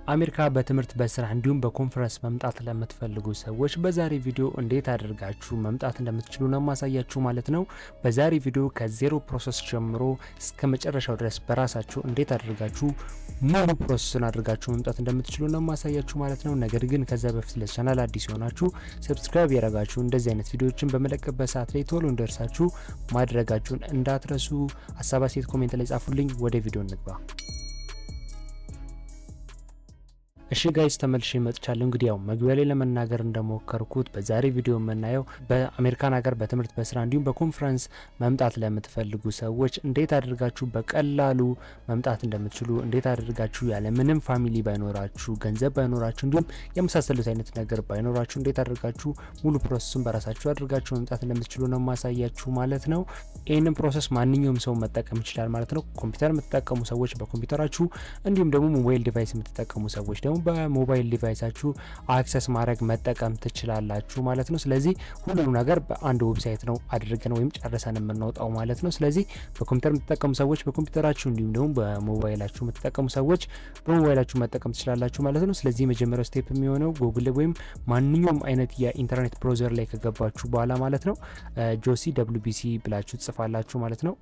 አሜሪካ በትምህርት በስራ እንዲሁም በኮንፈረንስ መምጣት ለምትፈልጉ ሰዎች በዛሬ ቪዲዮ እንዴት አድርጋችሁ መምጣት እንደምትችሉ ነው ማሳያችሁ ማለት ነው። በዛሬ ቪዲዮ ከዜሮ ፕሮሰስ ጀምሮ እስከ መጨረሻው ድረስ በራሳችሁ እንዴት አድርጋችሁ ሙሉ ፕሮሰስን አድርጋችሁ መምጣት እንደምትችሉ ነው ማሳያችሁ ማለት ነው። ነገር ግን ከዛ በፊት ለቻናል አዲስ የሆናችሁ ሰብስክራይብ ያደረጋችሁ እንደዚህ አይነት ቪዲዮዎችን በመለቀበት ሰዓት ላይ ቶሎ እንደርሳችሁ ማድረጋችሁን እንዳትረሱ። ሀሳብ አስተያየት ኮሜንት ላይ ጻፉልኝ። ወደ ቪዲዮ እንግባ። እሺ ጋይስ ተመልሼ መጥቻለሁ። እንግዲህ ያው መግቢያ ላይ ለመናገር እንደሞከርኩት በዛሬ ቪዲዮ የምናየው በአሜሪካን ሀገር በትምህርት በስራ እንዲሁም በኮንፈረንስ መምጣት ለምትፈልጉ ሰዎች እንዴት አድርጋችሁ በቀላሉ መምጣት እንደምትችሉ፣ እንዴት አድርጋችሁ ያለ ምንም ፋሚሊ ባይኖራችሁ፣ ገንዘብ ባይኖራችሁ፣ እንዲሁም የመሳሰሉት አይነት ነገር ባይኖራችሁ እንዴት አድርጋችሁ ሙሉ ፕሮሰሱን በራሳችሁ አድርጋችሁ መምጣት እንደምትችሉ ነው ማሳያችሁ ማለት ነው። ይህንን ፕሮሰስ ማንኛውም ሰው መጠቀም ይችላል ማለት ነው። ኮምፒውተር የምትጠቀሙ ሰዎች በኮምፒውተራችሁ እንዲሁም ደግሞ ሞባይል ዲቫይስ የምትጠቀሙ ሰዎች ደግሞ በሞባይል ዲቫይሳችሁ አክሰስ ማድረግ መጠቀም ትችላላችሁ ማለት ነው። ስለዚህ ሁሉም ነገር በአንድ ዌብሳይት ነው አድርገን ወይም ጨርሰን የምናወጣው ማለት ነው። ስለዚህ በኮምፒውተር የምትጠቀሙ ሰዎች በኮምፒውተራችሁ እንዲሁም ደግሞ በሞባይላችሁ የምትጠቀሙ ሰዎች በሞባይላችሁ መጠቀም ትችላላችሁ ማለት ነው። ስለዚህ የመጀመሪያው ስቴፕ የሚሆነው ጉግል ወይም ማንኛውም አይነት የኢንተርኔት ብሮዘር ላይ ከገባችሁ በኋላ ማለት ነው ጆሲ ደብሊው ቢሲ ብላችሁ ትጽፋላችሁ ማለት ነው።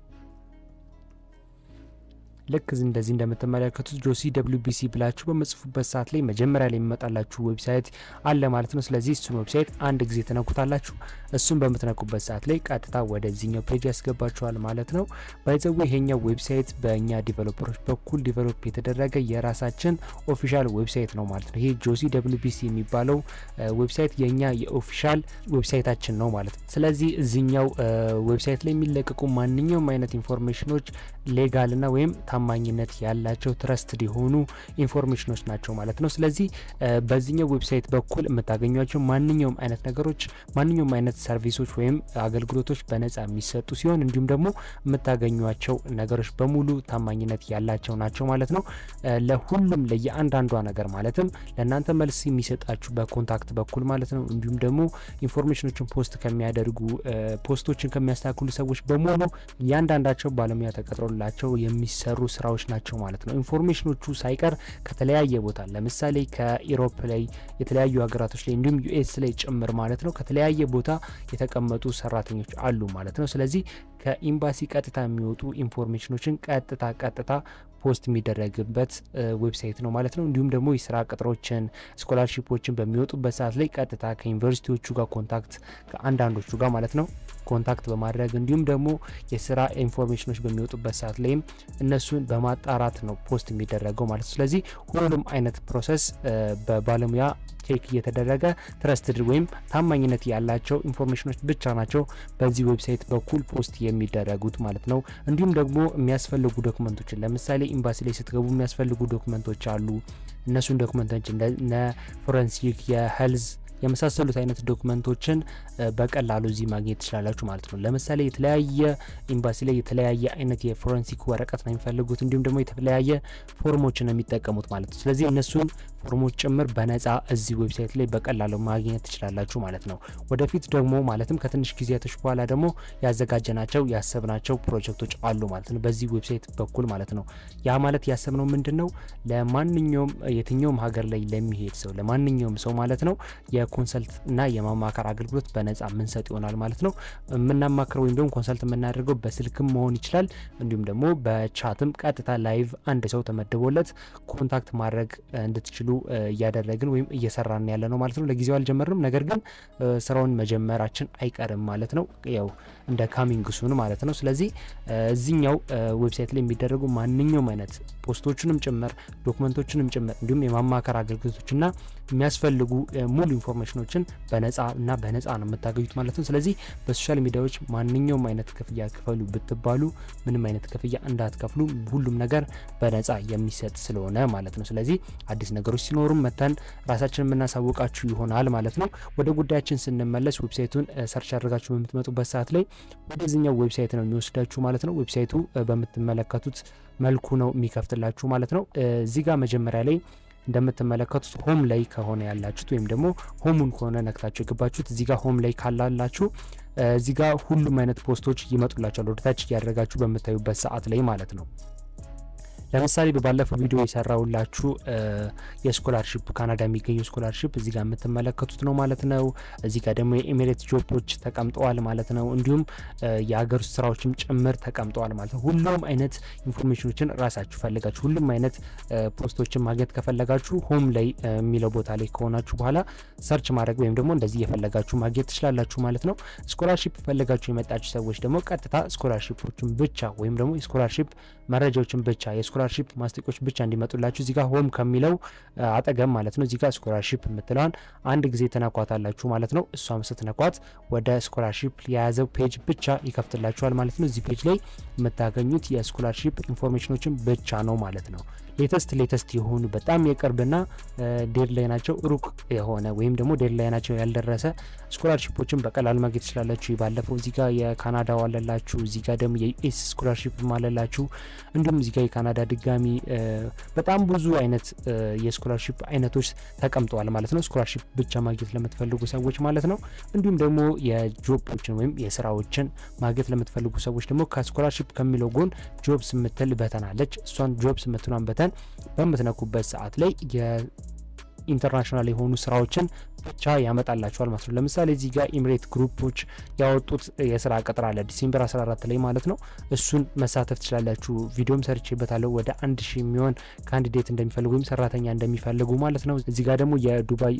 ልክ እንደዚህ እንደምትመለከቱት ጆሲ ደብሊው ቢሲ ብላችሁ በመጽፉበት ሰዓት ላይ መጀመሪያ ላይ የሚመጣላችሁ ዌብሳይት አለ ማለት ነው። ስለዚህ እሱን ዌብሳይት አንድ ጊዜ ትነኩታላችሁ። እሱን በምትነኩበት ሰዓት ላይ ቀጥታ ወደዚህኛው ፔጅ ያስገባችኋል ማለት ነው። ባይዘዌ ይሄኛው ዌብሳይት በእኛ ዲቨሎፐሮች በኩል ዲቨሎፕ የተደረገ የራሳችን ኦፊሻል ዌብሳይት ነው ማለት ነው። ይሄ ጆሲ ደብሊው ቢሲ የሚባለው ዌብሳይት የእኛ የኦፊሻል ዌብሳይታችን ነው ማለት ነው። ስለዚህ እዚኛው ዌብሳይት ላይ የሚለቀቁ ማንኛውም አይነት ኢንፎርሜሽኖች ሌጋልና ወይም ታማኝነት ያላቸው ትረስትድ የሆኑ ኢንፎርሜሽኖች ናቸው ማለት ነው። ስለዚህ በዚህኛው ዌብሳይት በኩል የምታገኟቸው ማንኛውም አይነት ነገሮች ማንኛውም አይነት ሰርቪሶች ወይም አገልግሎቶች በነጻ የሚሰጡ ሲሆን እንዲሁም ደግሞ የምታገኟቸው ነገሮች በሙሉ ታማኝነት ያላቸው ናቸው ማለት ነው። ለሁሉም ለየአንዳንዷ ነገር ማለትም ለእናንተ መልስ የሚሰጣችሁ በኮንታክት በኩል ማለት ነው። እንዲሁም ደግሞ ኢንፎርሜሽኖችን ፖስት ከሚያደርጉ ፖስቶችን ከሚያስተካክሉ ሰዎች በሙሉ እያንዳንዳቸው ባለሙያ ተቀጥሮላቸው የሚሰሩ ስራዎች ናቸው ማለት ነው። ኢንፎርሜሽኖቹ ሳይቀር ከተለያየ ቦታ ለምሳሌ ከኢሮፕ ላይ የተለያዩ ሀገራቶች ላይ እንዲሁም ዩኤስ ላይ ጭምር ማለት ነው ከተለያየ ቦታ የተቀመጡ ሰራተኞች አሉ ማለት ነው። ስለዚህ ከኤምባሲ ቀጥታ የሚወጡ ኢንፎርሜሽኖችን ቀጥታ ቀጥታ ፖስት የሚደረግበት ዌብሳይት ነው ማለት ነው። እንዲሁም ደግሞ የስራ ቅጥሮችን፣ ስኮላርሺፖችን በሚወጡበት ሰዓት ላይ ቀጥታ ከዩኒቨርሲቲዎቹ ጋር ኮንታክት ከአንዳንዶቹ ጋር ማለት ነው ኮንታክት በማድረግ እንዲሁም ደግሞ የስራ ኢንፎርሜሽኖች በሚወጡበት ሰዓት ላይም እነሱን በማጣራት ነው ፖስት የሚደረገው ማለት ነው። ስለዚህ ሁሉም አይነት ፕሮሰስ በባለሙያ ቼክ እየተደረገ ትረስትድ ወይም ታማኝነት ያላቸው ኢንፎርሜሽኖች ብቻ ናቸው በዚህ ዌብሳይት በኩል ፖስት የሚደረጉት ማለት ነው። እንዲሁም ደግሞ የሚያስፈልጉ ዶክመንቶችን ለምሳሌ ኤምባሲ ላይ ስትገቡ የሚያስፈልጉ ዶክመንቶች አሉ። እነሱን ዶክመንቶች እንደ ፎረንሲክ የሄልዝ የመሳሰሉት አይነት ዶክመንቶችን በቀላሉ እዚህ ማግኘት ትችላላችሁ ማለት ነው። ለምሳሌ የተለያየ ኤምባሲ ላይ የተለያየ አይነት የፎረንሲክ ወረቀት ነው የሚፈልጉት እንዲሁም ደግሞ የተለያየ ፎርሞችን ነው የሚጠቀሙት ማለት ነው። ስለዚህ እነሱን ፎርሞች ጭምር በነጻ እዚህ ዌብሳይት ላይ በቀላሉ ማግኘት ትችላላችሁ ማለት ነው። ወደፊት ደግሞ ማለትም ከትንሽ ጊዜያቶች በኋላ ደግሞ ያዘጋጀናቸው ያሰብናቸው ፕሮጀክቶች አሉ ማለት ነው በዚህ ዌብሳይት በኩል ማለት ነው። ያ ማለት ያሰብነው ምንድን ነው ለማንኛውም የትኛውም ሀገር ላይ ለሚሄድ ሰው ለማንኛውም ሰው ማለት ነው የኮንሰልት እና የማማከር አገልግሎት በነጻ የምንሰጥ ይሆናል ማለት ነው። የምናማክረው ወይም ደግሞ ኮንሰልት የምናደርገው በስልክም መሆን ይችላል። እንዲሁም ደግሞ በቻትም ቀጥታ ላይቭ አንድ ሰው ተመድቦለት ኮንታክት ማድረግ እንድትችሉ እያደረግን ወይም እየሰራን ያለ ነው ማለት ነው። ለጊዜው አልጀመርንም፣ ነገር ግን ስራውን መጀመራችን አይቀርም ማለት ነው። ያው እንደ ካሚንግ ሱን ማለት ነው። ስለዚህ እዚኛው ዌብሳይት ላይ የሚደረጉ ማንኛውም አይነት ፖስቶችንም ጭምር ዶክመንቶችንም ጭምር እንዲሁም የማማከር አገልግሎቶችና የሚያስፈልጉ ሙሉ ኢንፎርሜሽኖችን በነጻ እና በነጻ ነው የምታገኙት ማለት ነው። ስለዚህ በሶሻል ሚዲያዎች ማንኛውም አይነት ክፍያ ክፈሉ ብትባሉ ምንም አይነት ክፍያ እንዳትከፍሉ፣ ሁሉም ነገር በነጻ የሚሰጥ ስለሆነ ማለት ነው። ስለዚህ አዲስ ነገሮች ሲኖሩም መተን ራሳችን የምናሳውቃችሁ ይሆናል ማለት ነው። ወደ ጉዳያችን ስንመለስ ዌብሳይቱን ሰርች አድርጋችሁ በምትመጡበት ሰዓት ላይ ወደዚኛው ዌብሳይት ነው የሚወስዳችሁ ማለት ነው። ዌብሳይቱ በምትመለከቱት መልኩ ነው የሚከፍትላችሁ ማለት ነው። እዚህ ጋር መጀመሪያ ላይ እንደምትመለከቱት ሆም ላይ ከሆነ ያላችሁት ወይም ደግሞ ሆሙን ከሆነ ነክታችሁ የገባችሁት እዚህ ጋር ሆም ላይ ካላላችሁ እዚህ ጋር ሁሉም አይነት ፖስቶች ይመጡላችኋል ወደታች እያደረጋችሁ በምታዩበት ሰዓት ላይ ማለት ነው። ለምሳሌ በባለፈው ቪዲዮ የሰራውላችሁ የስኮላርሽፕ ካናዳ የሚገኘው ስኮላርሽፕ እዚህ ጋር የምትመለከቱት ነው ማለት ነው። እዚህ ጋር ደግሞ የኤሚሬት ጆቦች ተቀምጠዋል ማለት ነው። እንዲሁም የሀገር ውስጥ ስራዎችም ጭምር ተቀምጠዋል ማለት ነው። ሁሉም አይነት ኢንፎርሜሽኖችን ራሳችሁ ፈልጋችሁ ሁሉም አይነት ፖስቶችን ማግኘት ከፈለጋችሁ ሆም ላይ የሚለው ቦታ ላይ ከሆናችሁ በኋላ ሰርች ማድረግ ወይም ደግሞ እንደዚህ የፈለጋችሁ ማግኘት ትችላላችሁ ማለት ነው። ስኮላርሽፕ ፈለጋችሁ የመጣችሁ ሰዎች ደግሞ ቀጥታ ስኮላርሽፖችን ብቻ ወይም ደግሞ የስኮላርሽፕ መረጃዎችን ብቻ የስኮላርሽፕ ማስጠቂያዎች ብቻ እንዲመጡላችሁ እዚጋ ሆም ከሚለው አጠገብ ማለት ነው እዚጋ ስኮላርሽፕ የምትለዋን አንድ ጊዜ ተነኳታላችሁ ማለት ነው። እሷም ስትነኳት ወደ ስኮላርሽፕ የያዘው ፔጅ ብቻ ይከፍትላችኋል ማለት ነው። እዚህ ፔጅ ላይ የምታገኙት የስኮላርሽፕ ኢንፎርሜሽኖችን ብቻ ነው ማለት ነው። ሌተስት ሌተስት የሆኑ በጣም የቅርብና ዴድ ላይ ናቸው ሩቅ የሆነ ወይም ደግሞ ዴድ ላይ ናቸው ያልደረሰ ስኮላርሽፖችን በቀላሉ ማግኘት ትችላላችሁ። ባለፈው እዚህ ጋር የካናዳው አለላችሁ፣ እዚህ ጋር ደግሞ የዩኤስ ስኮላርሽፕ አለላችሁ። እንዲሁም እዚህ ጋር የካናዳ ድጋሚ በጣም ብዙ አይነት የስኮላርሽፕ አይነቶች ተቀምጠዋል ማለት ነው። ስኮላርሽፕ ብቻ ማግኘት ለምትፈልጉ ሰዎች ማለት ነው። እንዲሁም ደግሞ የጆቦችን ወይም የስራዎችን ማግኘት ለምትፈልጉ ሰዎች ደግሞ ከስኮላርሽፕ ከሚለው ጎን ጆብስ የምትል በተን አለች። እሷን ጆብስ የምትሏን በተን በምትነኩበት ሰዓት ላይ የኢንተርናሽናል የሆኑ ስራዎችን ብቻ ያመጣላችኋል ማለት ነው። ለምሳሌ እዚህ ጋር ኢምሬት ግሩፖች ያወጡት የስራ ቅጥር አለ ዲሴምበር 14 ላይ ማለት ነው። እሱን መሳተፍ ትችላላችሁ። ቪዲዮም ሰርቼበታለሁ። ወደ አንድ ሺህ የሚሆን ካንዲዴት እንደሚፈልጉ ወይም ሰራተኛ እንደሚፈልጉ ማለት ነው። እዚህ ጋር ደግሞ የዱባይ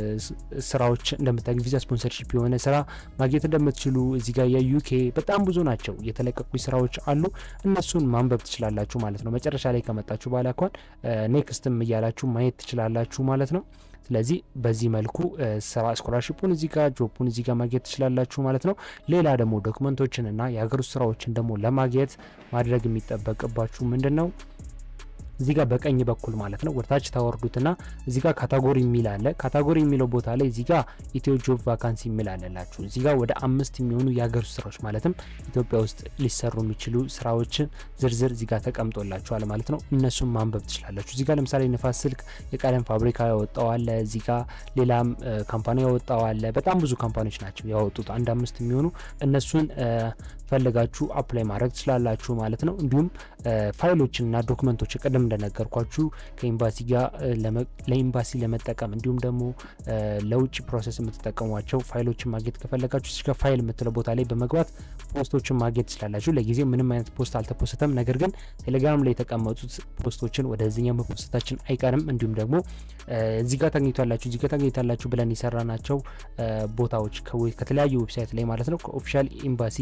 ስራዎች እንደምታገኙ ቪዛ ስፖንሰርሺፕ የሆነ ስራ ማግኘት እንደምትችሉ እዚህ ጋር የዩኬ በጣም ብዙ ናቸው የተለቀቁ ስራዎች አሉ። እነሱን ማንበብ ትችላላችሁ ማለት ነው። መጨረሻ ላይ ከመጣችሁ በኋላ እንኳን ኔክስትም እያላችሁ ማየት ትችላላችሁ ማለት ነው። ስለዚህ በዚህ መልኩ ስራ ስኮላርሽፑን እዚህ ጋር ጆፑን እዚህ ጋር ማግኘት ትችላላችሁ ማለት ነው። ሌላ ደግሞ ዶክመንቶችን እና የሀገር ውስጥ ስራዎችን ደግሞ ለማግኘት ማድረግ የሚጠበቅባችሁ ምንድን ነው? እዚህ ጋር በቀኝ በኩል ማለት ነው ወደታች ታወርዱትና እዚህ ጋር ካታጎሪ የሚል አለ። ካታጎሪ የሚለው ቦታ ላይ እዚህ ጋር ኢትዮ ጆብ ቫካንሲ የሚል አለላችሁ። እዚህ ጋር ወደ አምስት የሚሆኑ የሀገር ውስጥ ስራዎች ማለትም ኢትዮጵያ ውስጥ ሊሰሩ የሚችሉ ስራዎችን ዝርዝር እዚህ ጋር ተቀምጦላችኋል ማለት ነው። እነሱን ማንበብ ትችላላችሁ። እዚህ ጋር ለምሳሌ ንፋስ ስልክ የቀለም ፋብሪካ ያወጣው አለ። እዚህ ጋር ሌላም ካምፓኒ ያወጣው አለ። በጣም ብዙ ካምፓኒዎች ናቸው ያወጡት አንድ አምስት የሚሆኑ እነሱን ፈልጋችሁ አፕላይ ማድረግ ትችላላችሁ ማለት ነው። እንዲሁም ፋይሎችንና ዶክመንቶች ቅድም እንደነገርኳችሁ ከኤምባሲ ጋር ለኤምባሲ ለመጠቀም እንዲሁም ደግሞ ለውጭ ፕሮሰስ የምትጠቀሟቸው ፋይሎችን ማግኘት ከፈለጋችሁ እስከ ፋይል የምትለው ቦታ ላይ በመግባት ፖስቶችን ማግኘት ትችላላችሁ። ለጊዜው ምንም አይነት ፖስት አልተፖስተም፣ ነገር ግን ቴሌግራም ላይ የተቀመጡት ፖስቶችን ወደዚህኛው መፖስታችን አይቀርም። እንዲሁም ደግሞ እዚህ ጋር ታገኝቷላችሁ እዚህ ጋር ታገኝታላችሁ ብለን የሰራናቸው ቦታዎች ከተለያዩ ዌብሳይት ላይ ማለት ነው ከኦፊሻል ኤምባሲ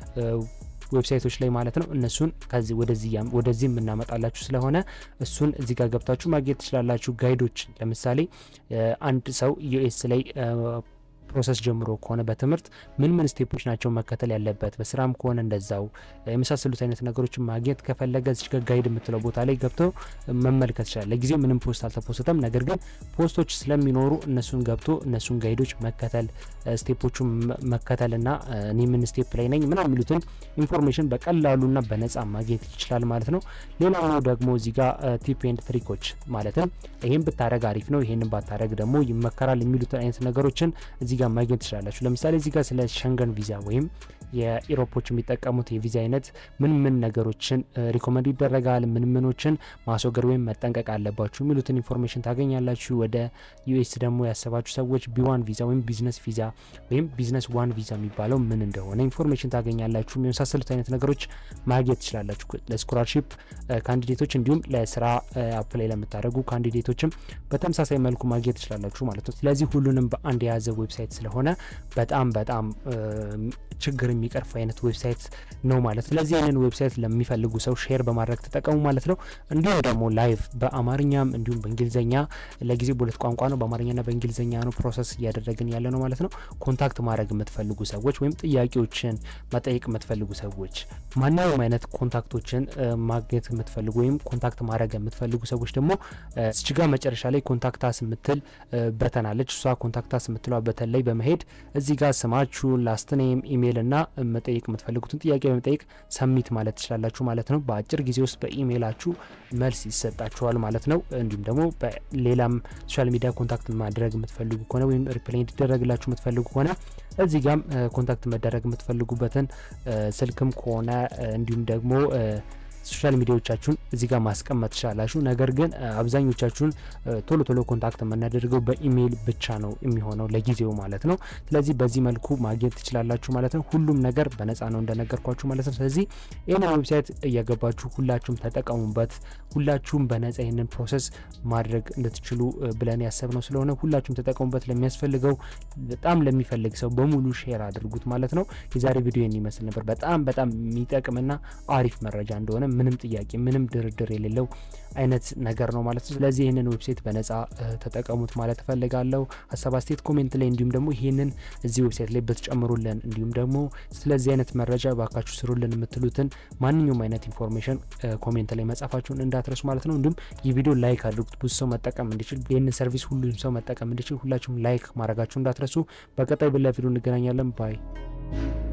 ዌብሳይቶች ላይ ማለት ነው። እነሱን ከዚህ ወደዚህ የምናመጣላችሁ ስለሆነ እሱን እዚህ ጋር ገብታችሁ ማግኘት ትችላላችሁ። ጋይዶች ለምሳሌ አንድ ሰው ዩኤስ ላይ ፕሮሰስ ጀምሮ ከሆነ በትምህርት ምን ምን ስቴፖች ናቸው መከተል ያለበት፣ በስራም ከሆነ እንደዛው የመሳሰሉት አይነት ነገሮችን ማግኘት ከፈለገ እዚህ ጋር ጋይድ የምትለው ቦታ ላይ ገብቶ መመልከት ይችላል። ለጊዜው ምንም ፖስት አልተፖስተም፣ ነገር ግን ፖስቶች ስለሚኖሩ እነሱን ገብቶ እነሱን ጋይዶች መከተል ስቴፖቹን መከተልና እኔ ምን ስቴፕ ላይ ነኝ ምናምን የሚሉትን ኢንፎርሜሽን በቀላሉና በነጻ ማግኘት ይችላል ማለት ነው። ሌላው ደግሞ እዚህ ጋር ቲፕ ኤንድ ትሪኮች ማለትም ይህን ብታረግ አሪፍ ነው፣ ይህንን ባታረግ ደግሞ ይመከራል የሚሉትን አይነት ነገሮችን እዚህ ጋር ማግኘት ትችላላችሁ። ለምሳሌ እዚህ ጋር ስለ ሸንገን ቪዛ ወይም የኢሮፖች የሚጠቀሙት የቪዛ አይነት ምን ምን ነገሮችን ሪኮመንድ ይደረጋል፣ ምን ምኖችን ማስወገድ ወይም መጠንቀቅ አለባችሁ የሚሉትን ኢንፎርሜሽን ታገኛላችሁ። ወደ ዩኤስ ደግሞ ያሰባችሁ ሰዎች ቢዋን ቪዛ ወይም ቢዝነስ ቪዛ ወይም ቢዝነስ ዋን ቪዛ የሚባለው ምን እንደሆነ ኢንፎርሜሽን ታገኛላችሁ። የመሳሰሉት አይነት ነገሮች ማግኘት ትችላላችሁ። ለስኮላርሺፕ ካንዲዴቶች እንዲሁም ለስራ አፕላይ ለምታደርጉ ካንዲዴቶችም በተመሳሳይ መልኩ ማግኘት ትችላላችሁ ማለት ነው። ስለዚህ ሁሉንም በአንድ የያዘ ዌብሳይት ስለሆነ በጣም በጣም ችግር የሚቀርፍ አይነት ዌብሳይት ነው ማለት። ስለዚህ ይህንን ዌብሳይት ለሚፈልጉ ሰው ሼር በማድረግ ተጠቀሙ ማለት ነው። እንዲሁም ደግሞ ላይቭ በአማርኛም እንዲሁም በእንግሊዝኛ ለጊዜው በሁለት ቋንቋ ነው፣ በአማርኛና በእንግሊዝኛ ነው ፕሮሰስ እያደረግን ያለ ነው ማለት ነው። ኮንታክት ማድረግ የምትፈልጉ ሰዎች ወይም ጥያቄዎችን መጠየቅ የምትፈልጉ ሰዎች ማንኛውም አይነት ኮንታክቶችን ማግኘት የምትፈልጉ ወይም ኮንታክት ማድረግ የምትፈልጉ ሰዎች ደግሞ ስችጋ መጨረሻ ላይ ኮንታክታስ የምትል በተናለች እሷ ኮንታክታስ የምትለዋ በተን ላይ በመሄድ እዚህ ጋር ስማችሁን ላስት ኔም ኢሜይል እና መጠየቅ የምትፈልጉትን ጥያቄ በመጠየቅ ሰሚት ማለት ትችላላችሁ ማለት ነው። በአጭር ጊዜ ውስጥ በኢሜይላችሁ መልስ ይሰጣችኋል ማለት ነው። እንዲሁም ደግሞ በሌላም ሶሻል ሚዲያ ኮንታክት ማድረግ የምትፈልጉ ከሆነ ወይም ሪፕላይ እንዲደረግላችሁ የምትፈልጉ ከሆነ እዚህ ጋም ኮንታክት መደረግ የምትፈልጉበትን ስልክም ከሆነ እንዲሁም ደግሞ ሶሻል ሚዲያዎቻችሁን እዚህ ጋር ማስቀመጥ ትችላላችሁ። ነገር ግን አብዛኞቻችሁን ቶሎ ቶሎ ኮንታክት የምናደርገው በኢሜይል ብቻ ነው የሚሆነው ለጊዜው ማለት ነው። ስለዚህ በዚህ መልኩ ማግኘት ትችላላችሁ ማለት ነው። ሁሉም ነገር በነፃ ነው እንደነገርኳችሁ ማለት ነው። ስለዚህ ይህንን ዌብሳይት እየገባችሁ ሁላችሁም ተጠቀሙበት። ሁላችሁም በነፃ ይህንን ፕሮሰስ ማድረግ እንድትችሉ ብለን ያሰብነው ስለሆነ ሁላችሁም ተጠቀሙበት። ለሚያስፈልገው በጣም ለሚፈልግ ሰው በሙሉ ሼር አድርጉት ማለት ነው። የዛሬ ቪዲዮ የሚመስል ነበር። በጣም በጣም የሚጠቅምና አሪፍ መረጃ እንደሆነ ምንም ጥያቄ ምንም ድርድር የሌለው አይነት ነገር ነው ማለት ነው። ስለዚህ ይህንን ዌብሳይት በነፃ ተጠቀሙት ማለት እፈልጋለሁ። ሀሳብ አስተያየት ኮሜንት ላይ እንዲሁም ደግሞ ይህንን እዚህ ዌብሳይት ላይ ብትጨምሩልን እንዲሁም ደግሞ ስለዚህ አይነት መረጃ ባካችሁ ስሩልን የምትሉትን ማንኛውም አይነት ኢንፎርሜሽን ኮሜንት ላይ መጻፋችሁን እንዳትረሱ ማለት ነው። እንዲሁም ይህ ቪዲዮ ላይክ አድርጉት ብዙ ሰው መጠቀም እንዲችል ይህንን ሰርቪስ ሁሉም ሰው መጠቀም እንዲችል ሁላችሁም ላይክ ማድረጋችሁ እንዳትረሱ። በቀጣይ በሌላ ቪዲዮ እንገናኛለን ባይ